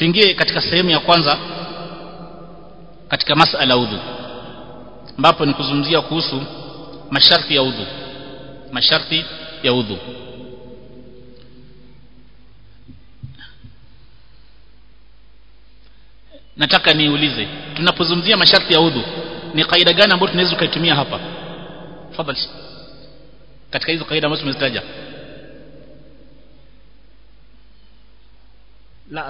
tuingie katika sehemu ya kwanza katika masala udhu ambapo ni kuzungumzia kuhusu masharti ya udhu masharti ya udhu nataka niulize tunapozungumzia masharti ya udhu ni kaida gani ambayo tunaweza kuitumia hapa tafadhali katika hizo kaida ambazo tumezitaja la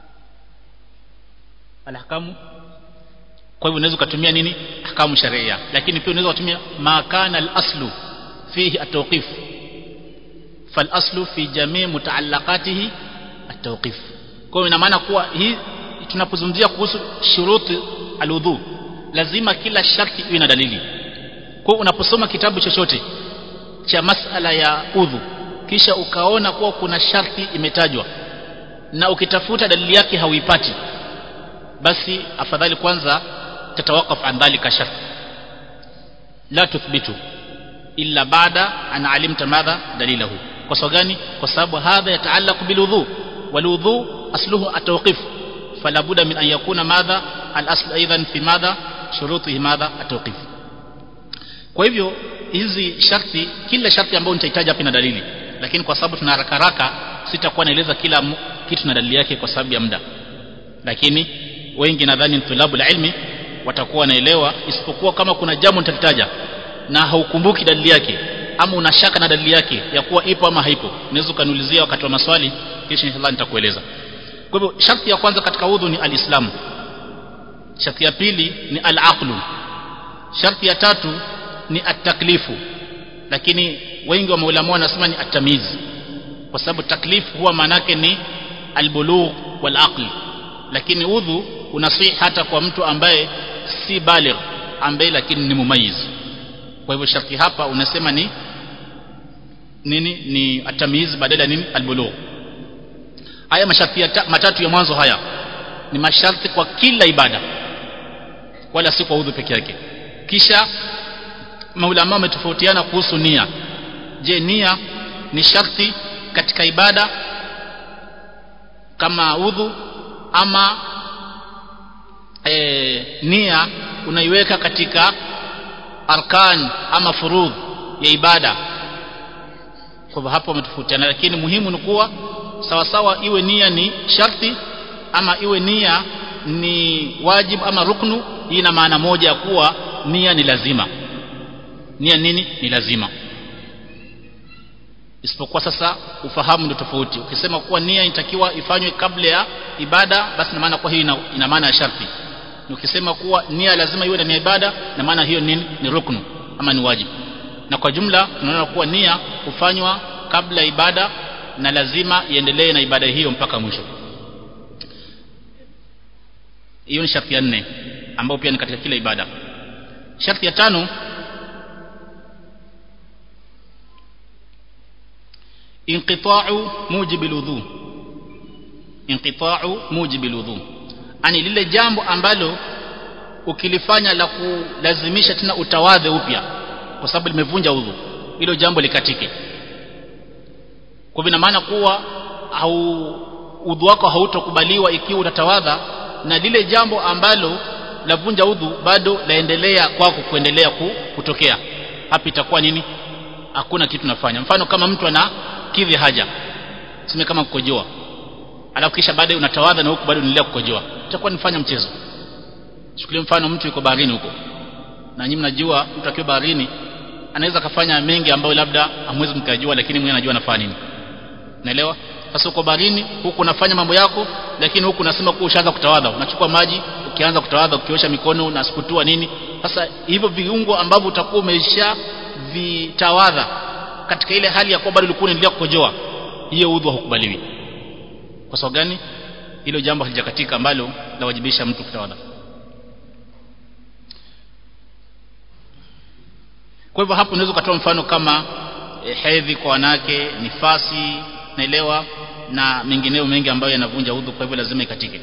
alahkamu kwa hivyo unaweza kutumia nini ahkamu sharia lakini pia unaweza kutumia ma kana al-aslu fihi at-tawqif fal-aslu fi jami' mutaallaqatihi at-tawqif kwa hiyo ina maana kuwa hii tunapozungumzia kuhusu shuruti al-udhu lazima kila sharti iwe na dalili kwa unaposoma kitabu chochote cha masala ya udhu kisha ukaona kuwa kuna sharti imetajwa na ukitafuta dalili yake hauipati basi afadhali kwanza tatawakaf an dhalika shart la tuthbitu illa baada an alimta madha dalilahu kwa sababu gani kwa sababu hadha yataallaq bilwudhu walwudhu asluhu atawqif fala budda min an yakuna madha al-asl aidan fi madha shurutihi madha atawqif kwa hivyo hizi sharti kila sharti ambayo nitahitaji hapa na dalili lakini kwa sababu tuna haraka haraka sitakuwa naeleza kila kitu na dalili yake kwa sababu ya muda lakini wengi nadhani tulabu la ilmi watakuwa wanaelewa isipokuwa kama kuna jambo nitalitaja na haukumbuki dalili yake ama una shaka na dalili yake ya kuwa ipo ama haipo unaweza ukaniulizia wakati wa maswali kisha inshallah nitakueleza kwa hivyo sharti ya kwanza katika udhu ni alislamu sharti ya pili ni alaqlu sharti ya tatu ni ataklifu lakini wengi wa maulama wanasema ni atamiz kwa sababu taklif huwa maanake ni albulugh wal aql lakini udhu unasihi hata kwa mtu ambaye si baligh ambaye lakini ni mumayiz kwa hivyo sharti hapa unasema ni nini ni atamiz badala ya nini albulugh haya masharti ya matatu ya mwanzo haya ni masharti kwa kila ibada wala si kwa udhu peke yake kisha maulama wametofautiana kuhusu nia je nia ni sharti katika ibada kama udhu ama e, nia unaiweka katika arkan ama furudh ya ibada kwa hivyo hapo wametofautiana lakini muhimu ni kuwa sawa sawa iwe nia ni sharti ama iwe nia ni wajib ama ruknu hii ina maana moja ya kuwa nia ni lazima nia nini ni lazima isipokuwa sasa ufahamu ndio tofauti ukisema kuwa nia inatakiwa ifanywe kabla ya ibada basi ina maana kwa hiyo ina, ina maana ya sharti ukisema kuwa nia lazima iwe ndani ya ibada na maana hiyo nini ni ruknu ama ni wajibu na kwa jumla tunaona kuwa nia hufanywa kabla ya ibada na lazima iendelee na ibada hiyo mpaka mwisho hiyo ni sharti ya nne ambayo pia ni katika kila ibada sharti ya tano inqita'u mujibil wudhu inqita'u mujibil wudhu ani lile jambo ambalo ukilifanya la kulazimisha tena utawadhe upya kwa sababu limevunja udhu hilo jambo likatike kwa hivyo maana kuwa au udhu wako hautokubaliwa ikiwa utatawadha na lile jambo ambalo lavunja udhu bado laendelea kwako kuendelea kutokea hapa itakuwa nini hakuna kitu nafanya mfano kama mtu ana kidhi haja sime kama kukojoa alafu kisha baadaye unatawadha na huku bado unaendelea kukojoa itakuwa nifanya mchezo chukulie mfano mtu yuko baharini huko na nyinyi mnajua mtu akiwa baharini anaweza kafanya mengi ambayo labda hamwezi mkajua lakini mwenyewe anajua anafanya nini naelewa sasa uko baharini huku unafanya mambo yako lakini huku unasema kuwa ushaanza kutawadha unachukua maji ukianza kutawadha ukiosha mikono unasukutua nini sasa hivyo viungo ambavyo utakuwa umesha vitawadha katika ile hali ya kuwa bado ulikuwa unaendelea kukojoa hiyo udhu haukubaliwi kwa sababu gani hilo jambo halijakatika ambalo lawajibisha mtu kutawadha kwa hivyo hapo unaweza ukatoa mfano kama e, hedhi kwa wanawake nifasi naelewa na mengineyo mengi ambayo yanavunja udhu kwa hivyo lazima ikatike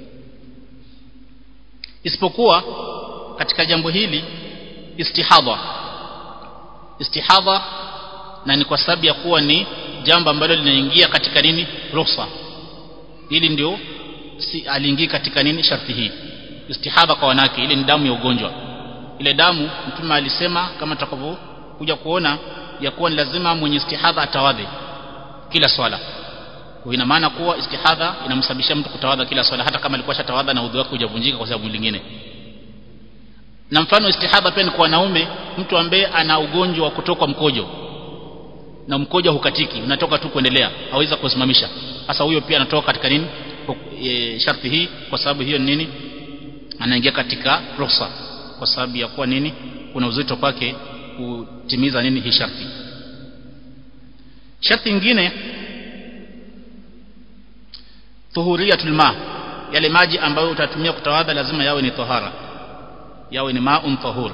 isipokuwa katika jambo hili istihadha istihadha na ni kwa sababu ya kuwa ni jambo ambalo linaingia katika nini ruhusa hili ndio si aliingia katika nini sharti hii istihadha kwa wanawake ile ni damu ya ugonjwa ile damu mtume alisema kama tutakavyokuja kuona ya kuwa ni lazima mwenye istihadha atawadhe kila swala kwa ina maana kuwa istihadha inamsababishia mtu kutawadha kila swala hata kama alikuwa shatawadha na udhu wake hujavunjika kwa sababu nyingine na mfano istihadha pia ni kwa wanaume mtu ambaye ana ugonjwa wa kutoka mkojo na mkojo hukatiki unatoka tu kuendelea hawezi kusimamisha sasa huyo pia anatoka katika nini e, sharti hii kwa sababu hiyo ni nini anaingia katika ruhusa kwa sababu ya kuwa nini kuna uzito kwake kutimiza nini hii sharti sharti nyingine tuhuriyatul ma yale maji ambayo utatumia kutawadha lazima yawe ni tahara yawe ni maun tahur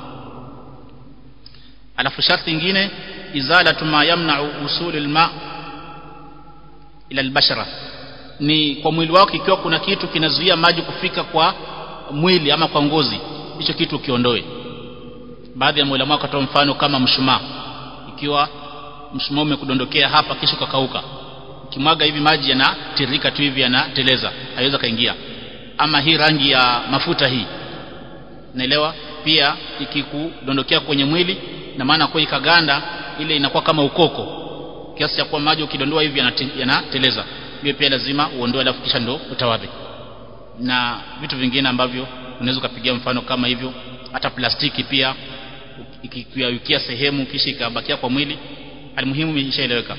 alafu sharti nyingine izalatu ma yamna'u usulul ma ila albashara ni kwa mwili wako ikiwa kuna kitu kinazuia maji kufika kwa mwili ama kwa ngozi hicho kitu kiondoe baadhi ya maulama wakatoa mfano kama mshumaa ikiwa mshumaa umekudondokea hapa kisha ukakauka ukimwaga hivi maji yanatiririka tu hivi yanateleza haiweza kaingia ama hii rangi ya mafuta hii naelewa pia ikikudondokea kwenye mwili na maana kwa ikaganda ile inakuwa kama ukoko kiasi cha kuwa maji ukidondoa hivi yanateleza hiyo pia lazima uondoe alafu kisha ndo utawadhi na vitu vingine ambavyo unaweza ukapigia mfano kama hivyo hata plastiki pia ikikuyayukia sehemu kisha ikabakia kwa mwili almuhimu ishaeleweka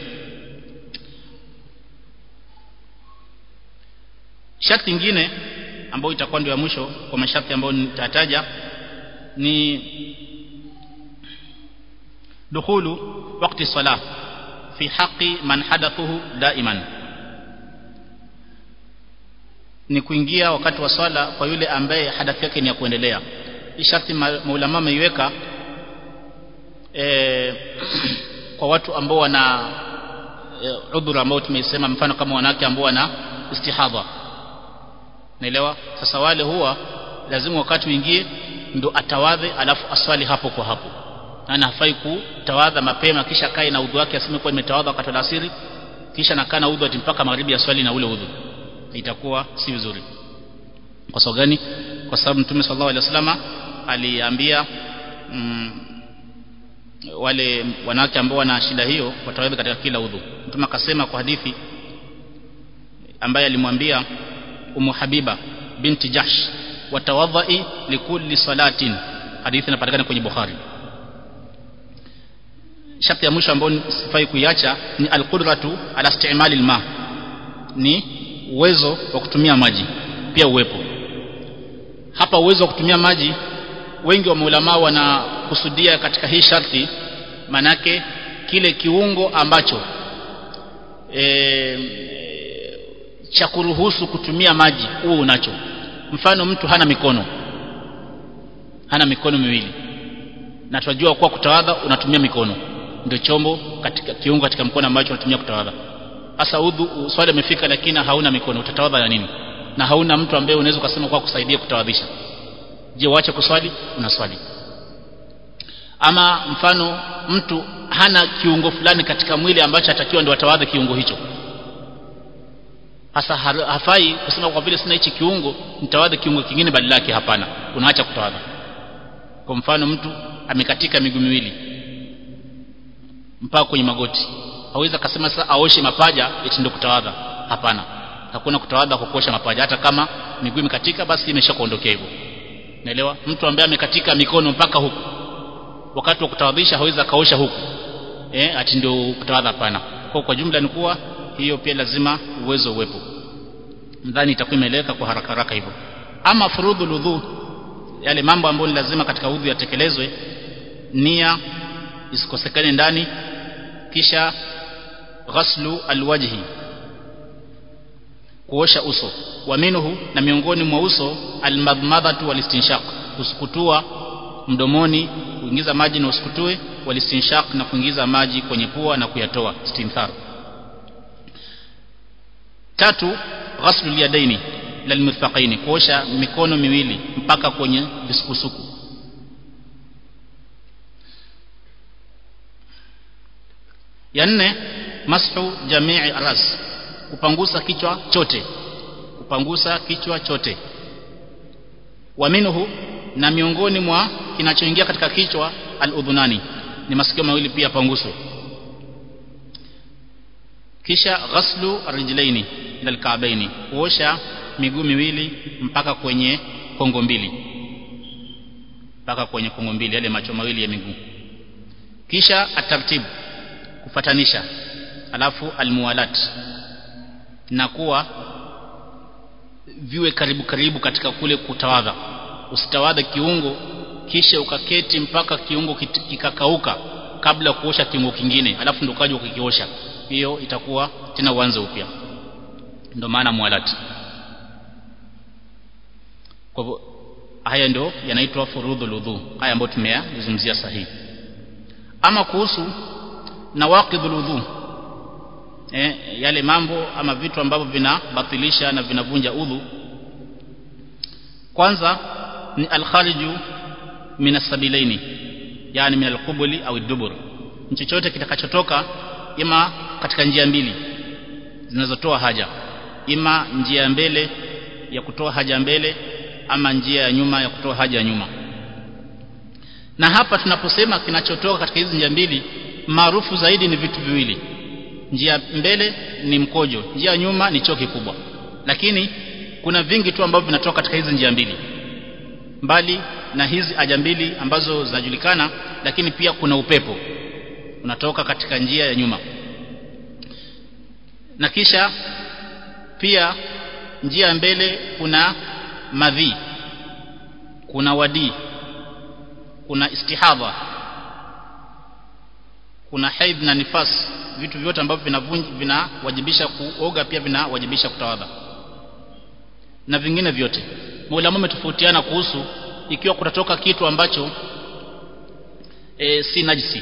sharti nyingine ambayo itakuwa ndio ya mwisho kwa masharti ambayo nitataja ni dukhulu wakati salah fi haqi man hadathuhu daiman ni kuingia wakati wa swala kwa yule ambaye hadathi yake ni ya kuendelea hii sharti maulama ameiweka e, kwa watu ambao wana e, udhuru ambao tumeisema mfano kama wanawake ambao wana istihadha naelewa sasa wale huwa lazima wakati uingie ndo atawadhe alafu aswali hapo kwa hapo na hafai kutawadha mapema kisha kae na udhu wake aseme kwa nimetawadha wakati wa asiri kisha nakaa na udhu ati mpaka magharibi ya swali na ule udhu itakuwa si vizuri kwa sababu gani kwa sababu mtume sallallahu alaihi wasallam aliambia mm, wale wanawake ambao wana shida hiyo watawadhi katika kila udhu mtume akasema kwa hadithi ambaye alimwambia umu habiba binti jahsh watawadhai likulli salatin hadithi inapatikana kwenye bukhari sharti ya mwisho ambayo sifai kuiacha ni alqudratu ala istimali alma ni uwezo wa kutumia maji pia uwepo hapa uwezo wa kutumia maji wengi wa maulama wanakusudia katika hii sharti manake kile kiungo ambacho e, cha kuruhusu kutumia maji huo unacho mfano mtu hana mikono hana mikono miwili na tunajua kuwa kutawadha unatumia mikono ndio chombo katika kiungo katika mkono ambacho unatumia kutawadha sasa udhu swali umefika lakini hauna mikono utatawadha na nini na hauna mtu ambaye unaweza kusema kwa kusaidia kutawadhisha je uache kuswali unaswali ama mfano mtu hana kiungo fulani katika mwili ambacho atakiwa ndio atawadhe kiungo hicho hasa hafai kusema kwa vile sina hichi kiungo nitawadhe kiungo kingine badala yake hapana unaacha kutawadha kwa mfano mtu amekatika miguu miwili mpaka kwenye magoti hawezi akasema sasa aoshe mapaja eti ndio kutawadha hapana hakuna kutawadha kwa kuosha mapaja hata kama miguu imekatika basi imeshakuondokea hivyo naelewa mtu ambaye amekatika mikono mpaka huku wakati wa kutawadhisha hawezi akaosha huku eh ati ndio kutawadha hapana kwa kwa jumla ni kuwa hiyo pia lazima uwezo uwepo nadhani itakuwa imeeleweka kwa haraka haraka hivyo ama furudhu udhu yale mambo ambayo ni lazima katika udhu yatekelezwe nia isikosekane ndani kisha ghaslu alwajhi kuosha uso wa minhu na miongoni mwa uso almadmadhatu walistinshaq kusukutua mdomoni kuingiza maji na usikutue walistinshaq na kuingiza maji kwenye pua na kuyatoa istinthar tatu ghaslu alyadaini lalmirfaqaini kuosha mikono miwili mpaka kwenye visukusuku ya nne mashu jamii ras kupangusa kichwa chote kupangusa kichwa chote wa minhu na miongoni mwa kinachoingia katika kichwa al-udhunani ni masikio mawili pia panguswe kisha ghaslu rijlaini ila alka'baini kuosha miguu miwili mpaka kwenye kongo mbili mpaka kwenye kongo mbili yale macho mawili ya miguu kisha atartib kufatanisha alafu almuwalat na kuwa viwe karibu karibu katika kule kutawadha usitawadha kiungo kisha ukaketi mpaka kiungo kikakauka kabla kuosha kiungo kingine alafu ndo kaja ukikiosha hiyo itakuwa tena uanze upya ndio maana mualati kwa hivyo haya ndio yanaitwa furudhul udhu haya ambayo tumeyazungumzia sahihi ama kuhusu nawaqidhul udhu eh, yale mambo ama vitu ambavyo vinabatilisha na vinavunja udhu kwanza ni alkhariju min asabilaini yani min alqubuli au dubur chochote kitakachotoka ima katika njia mbili zinazotoa haja ima njia ya mbele ya kutoa haja mbele ama njia ya nyuma ya kutoa haja ya nyuma na hapa tunaposema kinachotoka katika hizi njia mbili maarufu zaidi ni vitu viwili njia mbele ni mkojo njia nyuma ni choo kikubwa lakini kuna vingi tu ambavyo vinatoka katika hizi njia mbili mbali na hizi haja mbili ambazo zinajulikana lakini pia kuna upepo unatoka katika njia ya nyuma na kisha pia njia ya mbele kuna madhi kuna wadi kuna istihadha kuna haidh na nifas vitu vyote ambavyo vinavunja vinawajibisha kuoga pia vinawajibisha kutawadha na vingine vyote maulama wametofautiana kuhusu ikiwa kutatoka kitu ambacho e, si najisi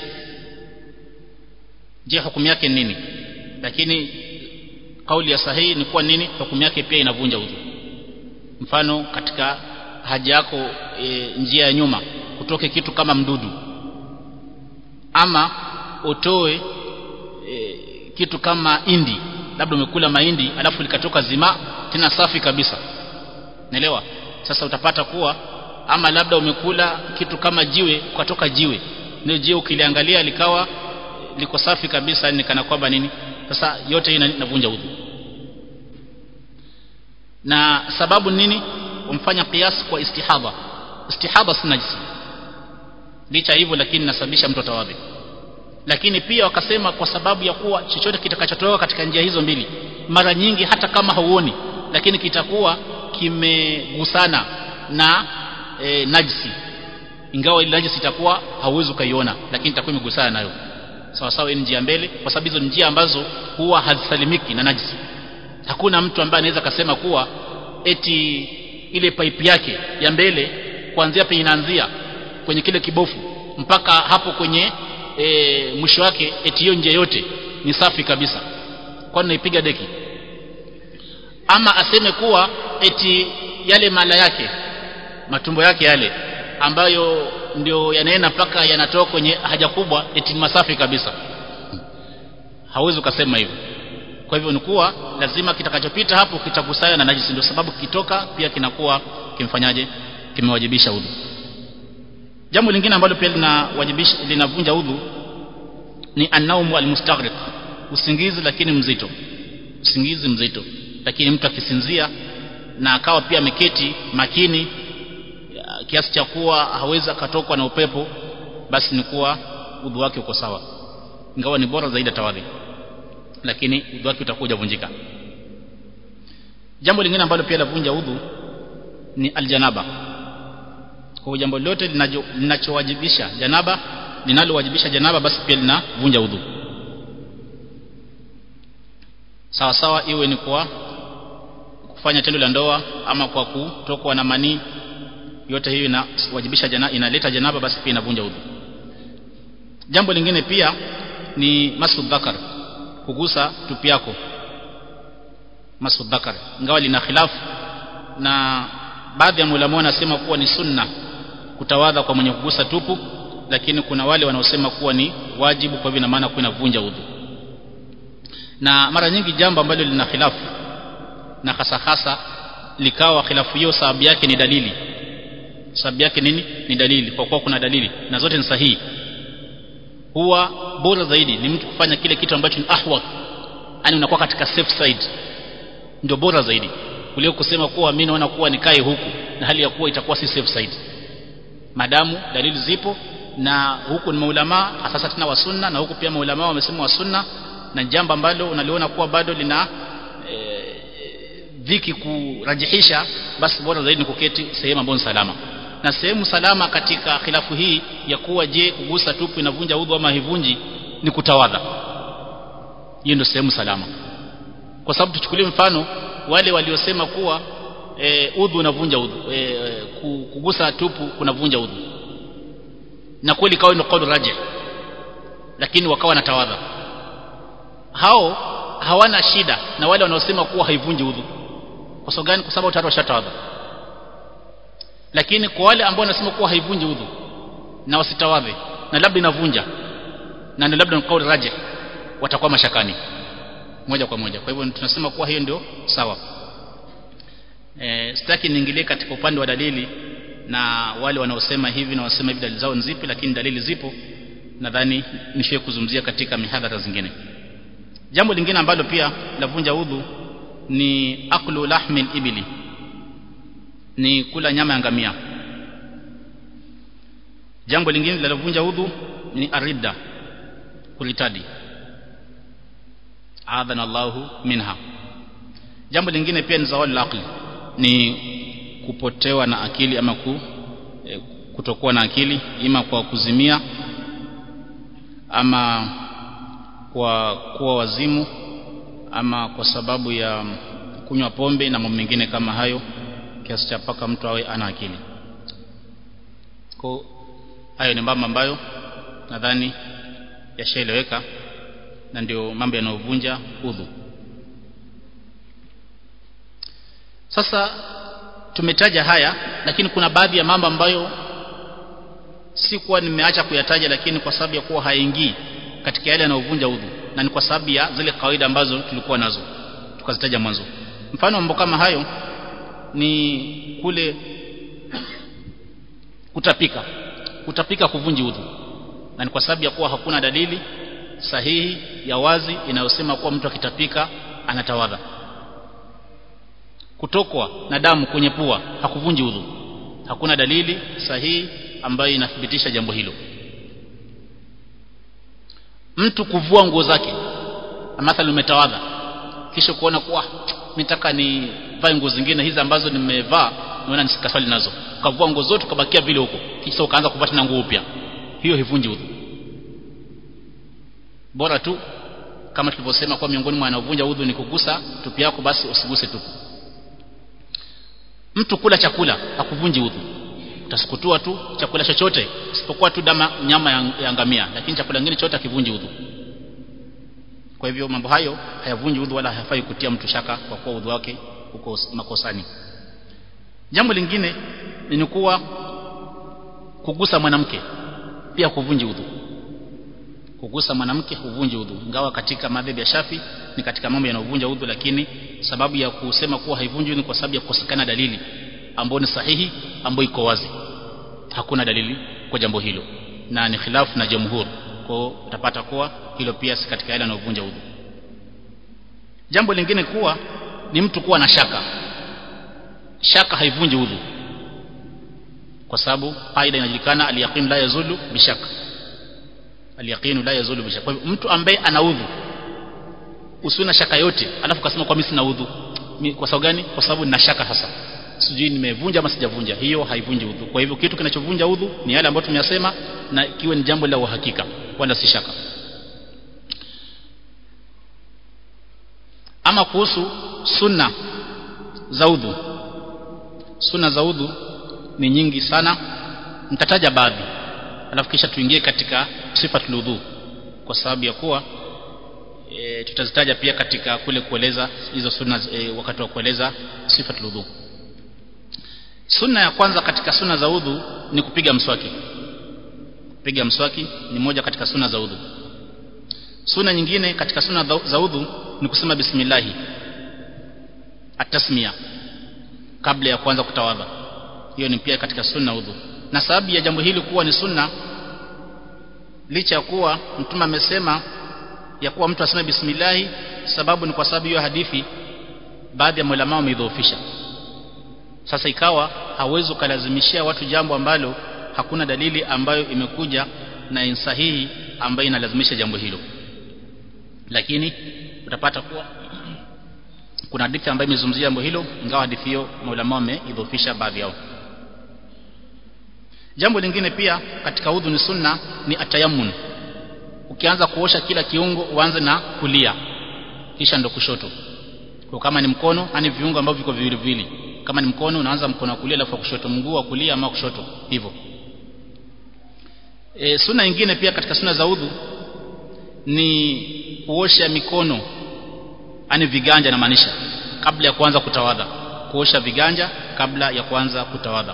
je hukumu yake nini lakini kauli ya sahihi ni kuwa nini hukumu yake pia inavunja udhu mfano katika haja yako e, njia ya nyuma kutoke kitu kama mdudu ama utoe e, kitu kama indi labda umekula mahindi alafu likatoka zima tena safi kabisa naelewa sasa utapata kuwa ama labda umekula kitu kama jiwe ukatoka jiwe ndio jiwe ukiliangalia likawa liko safi kabisa ni kana kwamba nini sasa yote hii inavunja udhu na sababu nini umfanya kiasi kwa istihadha istihadha si najisi licha hivyo lakini nasababisha mtu atawadhi lakini pia wakasema kwa sababu ya kuwa chochote kitakachotoka katika njia hizo mbili mara nyingi hata kama hauoni lakini kitakuwa kimegusana na e, najisi ingawa ile najisi itakuwa hauwezi ukaiona lakini itakuwa imegusana nayo sawa sawa ni njia mbele kwa sababu hizo njia ambazo huwa hazisalimiki na najisi hakuna mtu ambaye anaweza kasema kuwa eti ile pipe yake ya mbele kuanzia penye inaanzia kwenye kile kibofu mpaka hapo kwenye e, mwisho wake eti hiyo njia yote ni safi kabisa kwani naipiga deki ama aseme kuwa eti yale mala yake matumbo yake yale ambayo ndio yanaenda mpaka yanatoka kwenye haja kubwa eti ni masafi kabisa hauwezi ukasema hivyo kwa hivyo ni kuwa lazima kitakachopita hapo kitagusana na najisi ndio sababu kitoka pia kinakuwa kimfanyaje kimewajibisha udhu jambo lingine ambalo pia linawajibisha linavunja udhu ni annaumu almustaghriq usingizi lakini mzito usingizi mzito lakini mtu akisinzia na akawa pia ameketi makini kiasi cha kuwa hawezi akatokwa na upepo basi ni kuwa udhu wake uko sawa ingawa ni bora zaidi atawadhi lakini udhu wake utakuwa hujavunjika jambo lingine ambalo pia lavunja udhu ni aljanaba kwa jambo lote linachowajibisha janaba linalowajibisha janaba basi pia linavunja udhu sawa sawa iwe ni kwa kufanya tendo la ndoa ama kwa kutokwa na manii yote hiyo inawajibisha jana, inaleta janaba basi pia inavunja udhu jambo lingine pia ni masu dhakar kugusa tupi yako masu dhakar ingawa lina khilafu na baadhi ya mulama wanasema kuwa ni sunna kutawadha kwa mwenye kugusa tupu lakini kuna wale wanaosema kuwa ni wajibu kwa hivyo ina maana kuwa inavunja udhu na mara nyingi jambo ambalo lina khilafu na hasa hasa likawa khilafu hiyo sababu yake ni dalili sababu yake nini ni dalili kwa kuwa kuna dalili na zote ni sahihi huwa bora zaidi ni mtu kufanya kile kitu ambacho ni ahwa yani unakuwa katika safe side ndio bora zaidi kuliko kusema kuwa mimi naona kuwa nikae huku na hali ya kuwa itakuwa si safe side madamu dalili zipo na huku ni maulama sasa tena wa sunna na huku pia maulama wamesema wa sunna na jambo ambalo unaliona kuwa bado lina e, dhiki kurajihisha basi bora zaidi ni kuketi sehemu ambayo ni salama na sehemu salama katika khilafu hii ya kuwa je kugusa tupu inavunja udhu ama haivunji ni kutawadha hiyo ndio sehemu salama kwa sababu tuchukulie mfano wale waliosema kuwa e, udhu unavunja udhu e, kugusa tupu kunavunja udhu na kweli kawa ndio kauli rajih lakini wakawa na tawadha hao hawana shida na wale wanaosema kuwa haivunji udhu kwa sababu gani kwa sababu tayari washatawadha lakini kwa wale ambao wanasema kuwa haivunji udhu na wasitawadhe na labda inavunja na ndio labda kauli rajih watakuwa mashakani moja kwa moja kwa hivyo tunasema kuwa hiyo ndio sawa e, sitaki niingilie katika upande wa dalili na wale wanaosema hivi na wasema hivi dalili zao ni zipi lakini dalili zipo nadhani nishie kuzungumzia katika mihadhara zingine jambo lingine ambalo pia lavunja udhu ni aklu lahmil ibili ni kula nyama ya ngamia jambo lingine linaluvunja udhu ni aridda kulitadi adhana Allahu minha jambo lingine pia ni zawali aqli ni kupotewa na akili ama ku, e, kutokuwa na akili ima kwa kuzimia ama kwa kuwa wazimu ama kwa sababu ya kunywa pombe na mambo mengine kama hayo kiasi cha paka mtu awe ana akili kwa hayo ni mambo ambayo nadhani yashaeleweka na ndio mambo yanayovunja udhu sasa tumetaja haya lakini kuna baadhi ya mambo ambayo si kuwa nimeacha kuyataja lakini kwa sababu ya kuwa haingii katika yale yanayovunja udhu na ni kwa sababu ya zile kawaida ambazo tulikuwa nazo tukazitaja mwanzo mfano mambo kama hayo ni kule kutapika kutapika kuvunji udhu na ni kwa sababu ya kuwa hakuna dalili sahihi ya wazi inayosema kuwa mtu akitapika anatawadha kutokwa na damu kwenye pua hakuvunji udhu hakuna dalili sahihi ambayo inathibitisha jambo hilo mtu kuvua nguo zake mathalan umetawadha kisha kuona kuwa nitaka ni vae nguo zingine hizi ambazo nimevaa naona nisikaswali nazo ukavua nguo zote ukabakia vile huko kisha ukaanza kuvaa tena nguo upya hiyo hivunji udhu bora tu kama tulivyosema kwa miongoni mwa wanaovunja udhu ni kugusa tupi yako basi usiguse tupu mtu kula chakula hakuvunji udhu utasukutua tu chakula chochote isipokuwa tu dama nyama ya, ya ngamia lakini chakula kingine chote hakivunji udhu kwa hivyo mambo hayo hayavunji udhu wala hayafai kutia mtu shaka kwa kuwa udhu wake uko makosani jambo lingine ni kuwa kugusa mwanamke pia kuvunji udhu kugusa mwanamke huvunji udhu ingawa katika madhehebu ya Shafi ni katika mambo yanayovunja udhu lakini sababu ya kusema kuwa haivunji ni kwa sababu ya kukosekana dalili ambayo ni sahihi ambayo iko wazi hakuna dalili kwa jambo hilo na ni khilafu na jamhur kwa utapata kuwa hilo pia si katika yale yanayovunja udhu jambo lingine kuwa ni mtu kuwa na shaka shaka haivunji udhu kwa sababu faida inajulikana aliyaqin la yazulu bishaka aliyaqinu la yazulu bishaka kwa hivyo mtu ambaye ana udhu usiwe na shaka yote alafu kasema kwa mimi sina udhu kwa sababu gani kwa sababu nina shaka sasa sijui nimevunja ama sijavunja hiyo haivunji udhu kwa hivyo kitu kinachovunja udhu ni yale ambayo tumeyasema na kiwe ni jambo la uhakika wala si shaka ama kuhusu sunna za udhu sunna za udhu ni nyingi sana nitataja baadhi alafu kisha tuingie katika sifatul udhu kwa sababu ya kuwa e, tutazitaja pia katika kule kueleza hizo sunna e, wakati wa kueleza sifatul udhu sunna ya kwanza katika sunna za udhu ni kupiga mswaki kupiga mswaki ni moja katika sunna za udhu sunna nyingine katika sunna za udhu ni kusema bismillahi atasmia kabla ya kuanza kutawadha hiyo ni pia katika sunna udhu na sababu ya jambo hili kuwa ni sunna licha ya kuwa mtume amesema ya kuwa mtu aseme bismillah sababu ni kwa sababu hiyo hadithi baadhi ya maulama wameidhoofisha sasa ikawa hauwezi ukalazimishia watu jambo ambalo hakuna dalili ambayo imekuja na insahihi ambayo inalazimisha jambo hilo lakini utapata kuwa kuna hadithi ambayo imezungumzia jambo hilo ingawa hadithi hiyo maulama wameidhoofisha baadhi yao jambo lingine pia katika udhu ni sunna ni atayamun ukianza kuosha kila kiungo uanze na kulia kisha ndo kushoto kwa kama ni mkono ani viungo ambavyo viko viwili viwili kama ni mkono unaanza mkono wa kulia alafu kushoto mguu wa kulia ama kushoto hivyo e, sunna nyingine pia katika sunna za udhu ni kuosha mikono ani viganja na maanisha kabla ya kuanza kutawadha kuosha viganja kabla ya kuanza kutawadha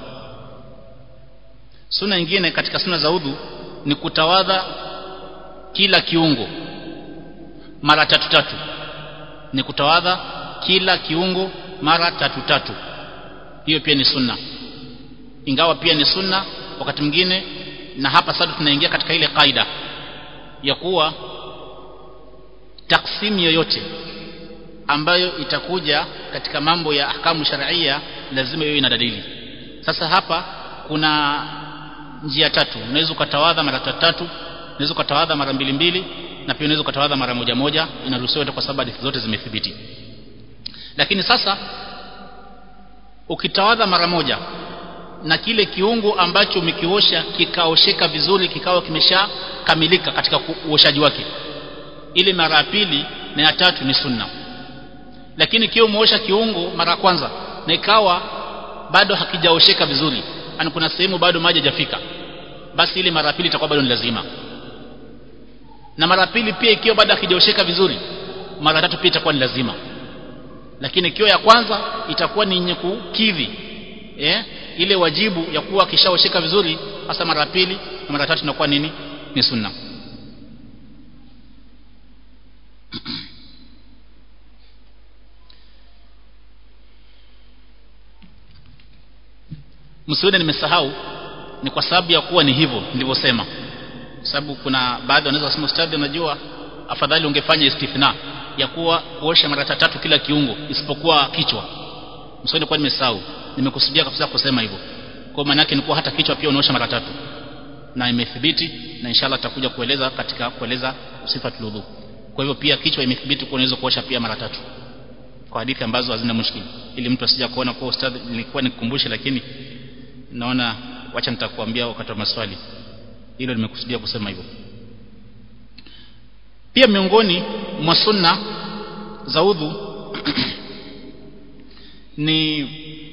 sunna nyingine katika sunna za udhu ni kutawadha kila kiungo mara tatu tatu ni kutawadha kila kiungo mara tatu tatu hiyo pia ni sunna ingawa pia ni sunna wakati mwingine na hapa sasa tunaingia katika ile kaida ya kuwa taksimu yoyote ambayo itakuja katika mambo ya ahkamu sharia lazima iwe ina dalili sasa hapa kuna njia tatu unaweza ukatawadha mara tatu tatu unaweza ukatawadha mara mbili mbili na pia unaweza ukatawadha mara moja moja inaruhusiwa kwa sababu hadithi zote zimethibiti lakini sasa ukitawadha mara moja na kile kiungo ambacho umekiosha kikaosheka vizuri kikawa kimeshakamilika katika uoshaji wake ile mara ya pili na ya tatu ni sunna lakini kiwa umeosha kiungo mara ya kwanza na ikawa bado hakijaosheka vizuri yani kuna sehemu bado maji hajafika basi ile mara pili itakuwa bado ni lazima na mara pili pia ikiwa bado hakijaosheka vizuri mara tatu pia itakuwa ni lazima lakini ikiwa ya kwanza itakuwa ni yenye kukidhi eh ile wajibu ya kuwa kishaosheka vizuri hasa mara pili na mara tatu inakuwa nini ni sunna msione nimesahau ni kwa sababu ya kuwa ni hivyo nilivyosema sababu kuna baadhi wanaweza kusema ustadhi unajua afadhali ungefanya istithna ya kuwa kuosha mara tatu kila kiungo isipokuwa kichwa msione kwa nimesahau nimekusudia kabisa kusema hivyo kwa maana yake ni kuwa hata kichwa pia unaosha mara tatu na imethibiti na inshallah tutakuja kueleza katika kueleza sifatul wudu kwa hivyo pia kichwa imethibiti kwa unaweza kuosha pia mara tatu kwa hadithi ambazo hazina mushkili ili mtu asija kuona kwa ustadhi nilikuwa nikukumbushe lakini naona wacha nitakuambia wakati wa maswali hilo nimekusudia kusema hivyo pia miongoni mwa sunna za udhu ni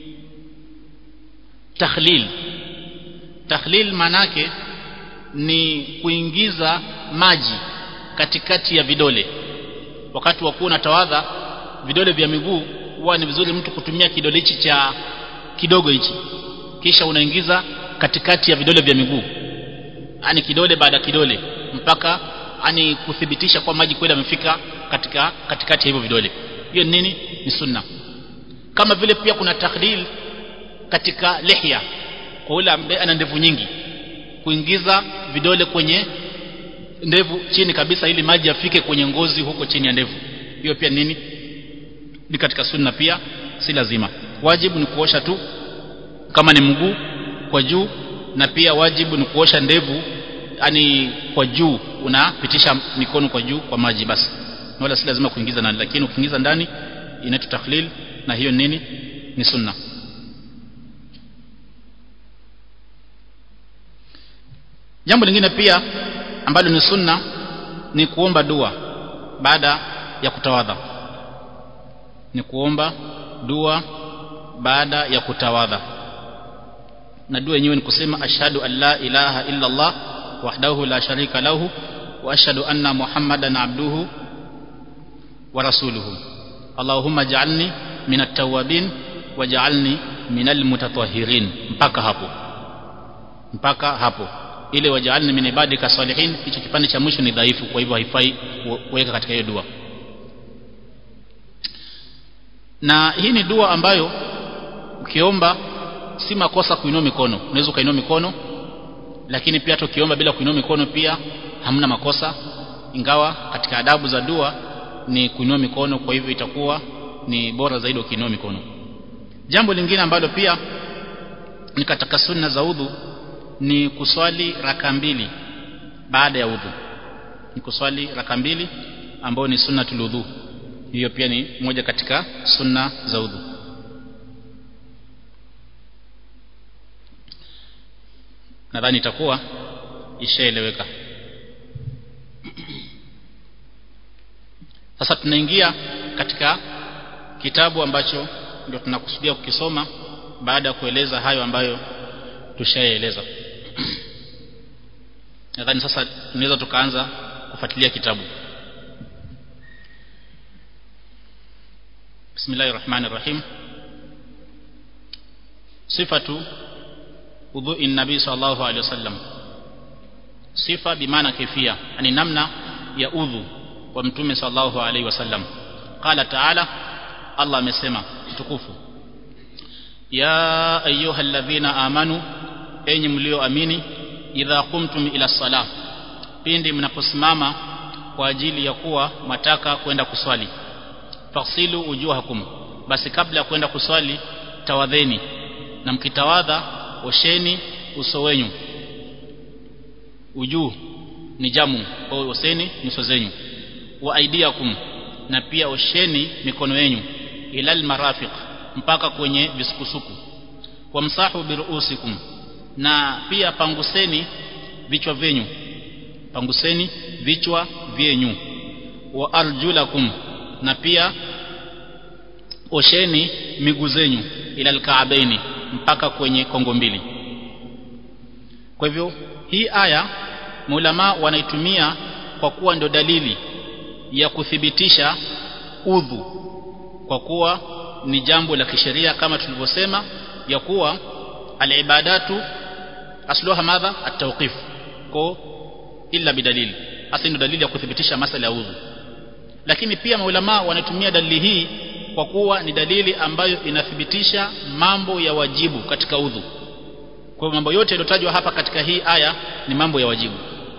takhlil takhlil manake ni kuingiza maji katikati ya vidole wakati wa kuwa tawadha vidole vya miguu huwa ni vizuri mtu kutumia kidole hichi cha kidogo hichi kisha unaingiza katikati ya vidole vya miguu ani kidole baada ya kidole mpaka ani kuthibitisha kwa maji kweli yamefika katika katikati ya hivyo vidole hiyo ni nini ni sunna kama vile pia kuna takhlil katika lihya kwa yule ambaye ana ndevu nyingi kuingiza vidole kwenye ndevu chini kabisa ili maji yafike kwenye ngozi huko chini ya ndevu hiyo pia nini ni katika sunna pia si lazima wajibu ni kuosha tu kama ni mguu kwa juu na pia wajibu ni kuosha ndevu yani kwa juu unapitisha mikono kwa juu kwa maji basi wala si lazima kuingiza ndani lakini ukiingiza ndani inaitwa takhlil na hiyo nini ni sunna jambo lingine pia ambalo ni sunna ni kuomba dua baada ya kutawadha ni kuomba dua baada ya kutawadha na dua yenyewe ni kusema ashhadu an la ilaha illa Allah wahdahu la sharika lahu wa ashhadu anna muhammadan abduhu wa rasuluhu Allahumma ja'alni min at-tawwabin waj'alni min al-mutatahhirin mpaka hapo mpaka hapo ile waj'alni min ibadika salihin hicho kipande cha mwisho ni dhaifu kwa hivyo haifai kuweka katika hiyo dua na hii ni dua ambayo ukiomba si makosa kuinua mikono unaweza ukainua mikono lakini pia hata ukiomba bila kuinua mikono pia hamna makosa ingawa katika adabu za dua ni kuinua mikono kwa hivyo itakuwa ni bora zaidi ukiinua mikono jambo lingine ambalo pia ni katika sunna za udhu ni kuswali raka mbili baada ya udhu ni kuswali raka mbili ambayo ni sunnatul udhu hiyo pia ni moja katika sunna za udhu nadhani itakuwa ishaeleweka sasa tunaingia katika kitabu ambacho ndio tunakusudia kukisoma baada ya kueleza hayo ambayo tushaeleza nadhani sasa tunaweza tukaanza kufuatilia kitabu bismillahir rahmanir rahim sifatu udhu'i nabii sallallahu alaihi wasallam sifa bimaana kifia yani namna ya udhu wa mtume sallallahu alaihi wasallam qala ta'ala Allah amesema tukufu ya ayyuhalladhina amanu enyi mlioamini idha qumtum ila salah pindi mnaposimama kwa ajili ya kuwa mataka kwenda kuswali fasilu ujuhakum basi kabla ya kwenda kuswali tawadheni na mkitawadha osheni uso wenyu ujuu ni jamu kwa oseni nyuso zenyu wa aidiakum na pia osheni mikono yenu ilal marafiq mpaka kwenye visukusuku wamsahu biruusikum na pia panguseni vichwa vyenyu panguseni vichwa vyenyu wa arjulakum na pia osheni miguu zenyu ila alkaabaini mpaka kwenye kongo mbili kwa hivyo hii aya maulama wanaitumia kwa kuwa ndio dalili ya kuthibitisha udhu kwa kuwa ni jambo la kisheria kama tulivyosema ya kuwa alibadatu asluha madha at-tawqif ko illa bidalili hasa ndio dalili ya kuthibitisha masala ya udhu lakini pia maulama wanatumia dalili hii kwa kuwa ni dalili ambayo inathibitisha mambo ya wajibu katika udhu kwa hivyo mambo yote yaliyotajwa hapa katika hii aya ni mambo ya wajibu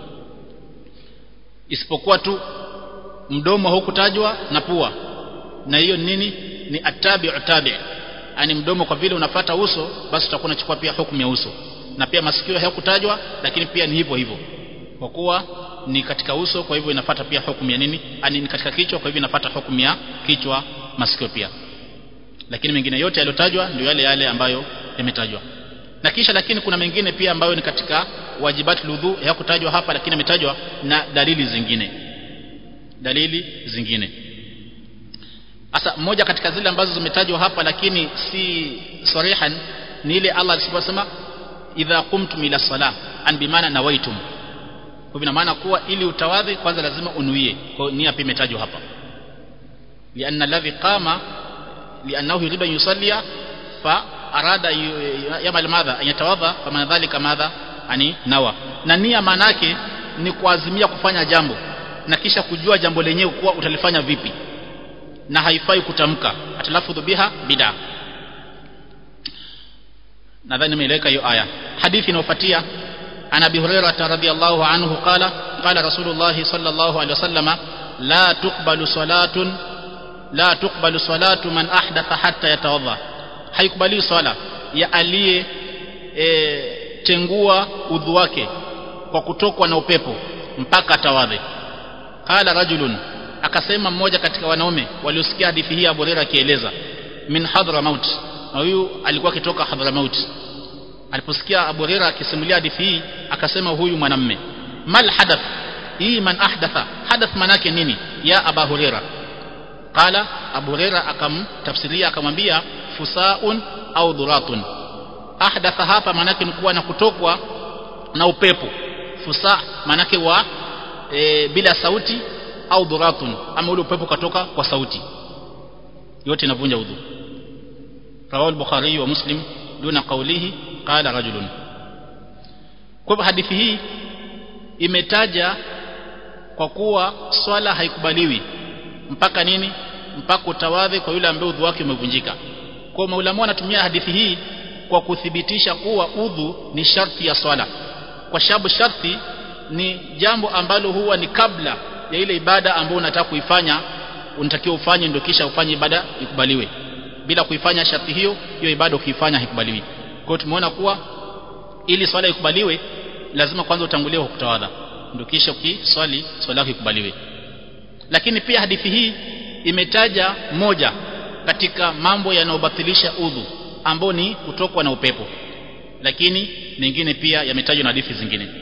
isipokuwa tu mdomo haukutajwa na pua na hiyo nini ni atabi'u tabi' yani mdomo kwa vile unafata uso basi utakuwa unachukua pia hukumu ya uso na pia masikio hayakutajwa lakini pia ni hivyo hivyo kwa kuwa ni katika uso kwa hivyo inafata pia hukumu ya nini yani ni katika kichwa kwa hivyo inafata hukumu ya kichwa masikio pia lakini mengine yote yaliyotajwa ndio yale yale ambayo yametajwa na kisha lakini kuna mengine pia ambayo ni katika wajibati ludhu hayakutajwa hapa lakini yametajwa na dalili zingine dalili zingine Asa moja katika zile ambazo zimetajwa hapa lakini si sarihan ni ile Allah aliposema idha qumtum ila salah an bimaana nawaitum kwa ina maana kuwa ili utawadhi kwanza lazima unuie kwa nia pia imetajwa hapa lianna alladhi qama liannahu yuridu an yusallia fa arada yamal madha an yatawadha kama dhalika madha ani nawa na nia maana yake ni kuazimia kufanya jambo na kisha kujua jambo lenyewe kuwa utalifanya vipi na haifai kutamka atalafudhu biha bid'a nadhani nimeeleweka hiyo aya hadithi inayofuatia عن ابي هريره رضي الله عنه قال قال رسول الله صلى الله عليه وسلم لا تقبل صلاه لا تقبل صلاه من احدث حتى يتوضا haikubali swala ya aliye e, tengua udhu wake kwa kutokwa na upepo mpaka atawadhe qala rajulun akasema mmoja katika wanaume waliosikia hadithi hii Abu Hurairah akieleza min Hadramaut na huyu alikuwa akitoka Hadramaut aliposikia Abu Hurairah akisimulia hadithi hii akasema huyu mwanamme mal hadath hii man ahdatha hadath manake nini ya Abu Hurairah qala Abu Hurairah akamtafsiria akamwambia fusaun au dhuratun ahdatha hapa manake ni kuwa na kutokwa na upepo fusa manake wa e, bila sauti au dhuratun ama ule upepo katoka kwa sauti yote inavunja udhu rawahu al-bukhari wa muslim duna qawlihi qala rajulun kwa hadithi hii imetaja kwa kuwa swala haikubaliwi mpaka nini mpaka utawadhi kwa yule ambaye udhu wake umevunjika kwa maulama wanatumia hadithi hii kwa kuthibitisha kuwa udhu ni sharti ya swala kwa sababu sharti ni jambo ambalo huwa ni kabla ya ile ibada ambayo unataka kuifanya unatakiwa ufanye ndio kisha ufanye ibada ikubaliwe bila kuifanya sharti hiyo hiyo ibada ukiifanya haikubaliwi kwa hiyo tumeona kuwa ili swala ikubaliwe lazima kwanza utangulie kwa kutawadha ndio kisha ukiswali swala yako ikubaliwe lakini pia hadithi hii imetaja moja katika mambo yanayobatilisha udhu ambao ni kutokwa na upepo lakini mengine pia yametajwa na hadithi zingine